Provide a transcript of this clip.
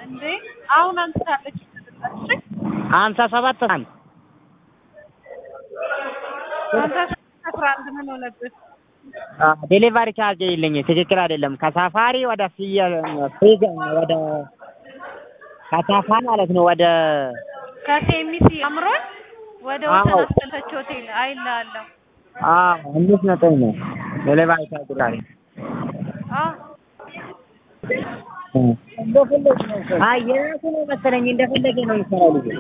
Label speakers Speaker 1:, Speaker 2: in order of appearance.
Speaker 1: እንዴ አሁን አንስታለች። እሺ
Speaker 2: ሀምሳ ሰባት አንድ
Speaker 1: አንተ አስራ አንድ ምን ሆነብህ?
Speaker 2: ዴሊቨሪ ቻርጅ የለኝ ትክክል አይደለም። ከሳፋሪ ወደ ፍየ ፍሪዝ ወደ ከሳፋሪ ማለት ነው ወደ
Speaker 1: ከሴሚሲ አምሮን ወደ
Speaker 2: አዎ።
Speaker 1: ወሰን አስጠለች ሆቴል አይልሃለሁ።
Speaker 2: አዎ አምስት ነጥብ ነው ዴሊቨሪ ቻርጅ ላይ
Speaker 1: አዎ
Speaker 2: አይ የራሱ ነው መሰለኝ እንደፈለገ ነው የሚሰራው ልጁ